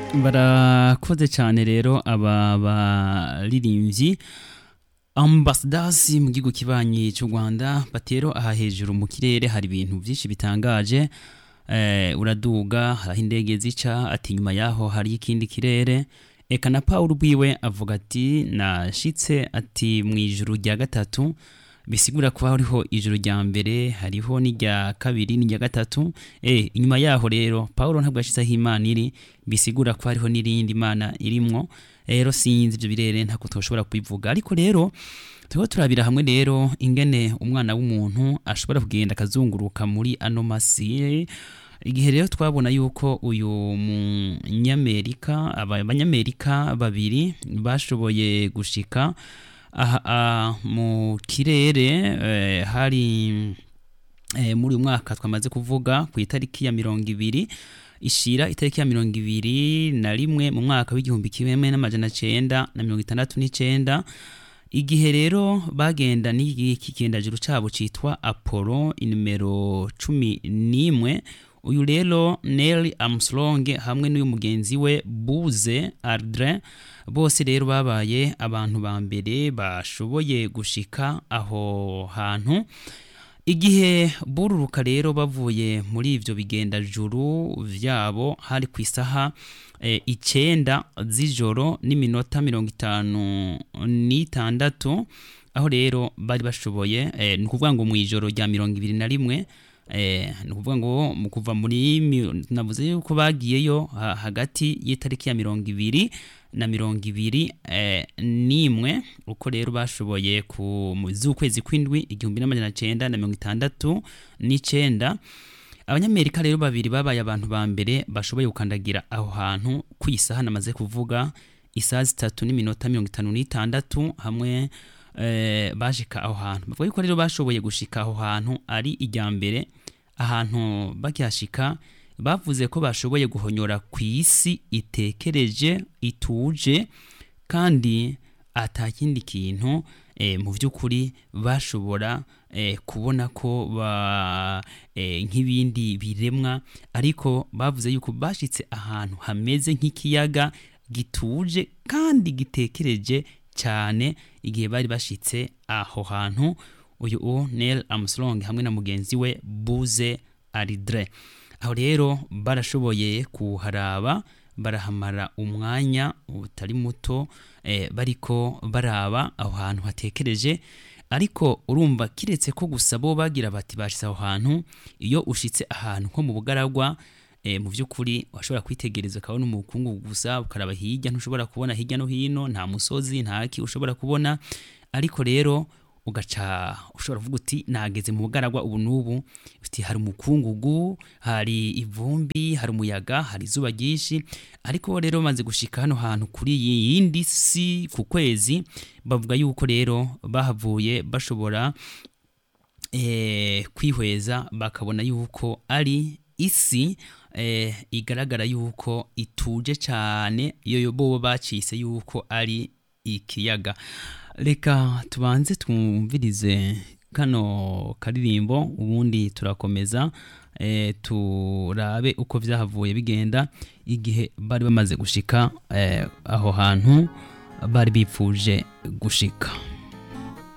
barakoze cyane rero aba baririmbyi ambasadasi mu gihugu kibanyi cy'u rwanda batero aha hejuru mu kirere hari ibintu byinshi bitangaje eh, uraduga hari aho indege zica ati nyuma yaho hari ikindi kirere eka na paul rwiwe avuga ati nashitse ati mu ijuru rya gatatu bisigura kuba hariho ijuru rya mbere hariho n'irya kabiri n'irya gatatu eh inyuma yaho rero paul ntabwo yashyize aho imana iri bisigura ko hariho n'irindi mana irimwo rero sinzi ibyo birere ntabwo tushobora kubivuga ariko rero turimo turabira hamwe rero ingene umwana w'umuntu ashobora kugenda akazunguruka muri ano masi igihe rero twabona yuko uyu munyamerika aba- abanyamerika babiri bashoboye gushika aha ah, mu kirere eh, hari eh, muri uyu mwaka twamaze kuvuga ku itariki ya mirongo ibiri ishira itariki ya mirongo ibiri na rimwe mu mwaka w'igihumbi kimwe n'amajana cenda na mirongo itandatu n'icenda igihe rero bagenda n'iki kigendajuru cabo citwa apollo inimero cumi n'imwe uyu rero Neil Armstrong hamwe n'uyu mugenzi we Buzz Aldrin bose rero babaye abantu ba mbere bashoboye gushika aho hantu igihe bururuka rero bavuye muri ivyo bigendajuru vyabo hari ku isaha e, icenda z'ijoro n'iminota mirongo itanu n'itandatu aho rero bari bashoboye e, ni ukuvuga ngo mu ijoro rya mirongo ibiri na rimwe eh, ni ukuvuga ngo mu kuva muri mi- navuze yuko bagiyeyo ha- hagati y'itariki ya mirongo ibiri na mirongo ibiri eh, n'imwe uko rero bashoboye ku mu z'ukwezi kw'indwi igihumbi n'amajana cenda na mirongo itandatu n'icenda abanyamerika rero babiri babaye abantu ba mbere bashoboye gukandagira aho hantu ku isaha namaze kuvuga isaha zitatu n'iminota mirongo itanu n'itandatu hamwe eh, bashika aho hantu bavuga yuko rero bashoboye gushika aho hantu ari ijya mbere ahantu bakihashika bavuze ko bashoboye guhonyora ku isi itekereje ituje kandi ata kindi kintu eh, mu by'ukuri bashobora eh, kubona ko ba eh, nk'ibindi biremwa ariko bavuze yuko bashitse ahantu hameze nk'ikiyaga gituje kandi gitekereje cyane igihe bari bashitse aho hantu uyu u Neil Armstrong hamwe na mugenzi we Buzz Aldrin aho rero barashoboye kuharaba barahamara umwanya utari muto eh, bariko baraba aho hantu hatekereje ariko urumva kiretse ko gusa bo bagira bati bashitse aho hantu iyo ushitse ahantu nko mu bugaragwa e, mu by'ukuri washobora kwitegereza ukabona umukungu gusa ukaraba hirya ntushobora kubona hirya no hino nta musozi ntaki ushobora kubona ariko rero ugaca ushobora kuvuga uti nageze mu bugaragwa ubu n'ubu uti hari umukungugu hari ivumbi hari umuyaga hari izuba ryinshi ariko rero bamaze gushika hano hantu kuri iyi yindi si ku kwezi bavuga yuko rero bahavuye bashobora eh, kwihweza bakabona yuko ari isi eh, igaragara yuko ituje cyane iyo bo bacise yuko ari ikiyaga reka tubanze twumvirize kano karirimbo ubundi turakomeza eh, turabe uko byahavuye bigenda igihe bari bamaze gushika eh, aho hantu bari bipfuje gushika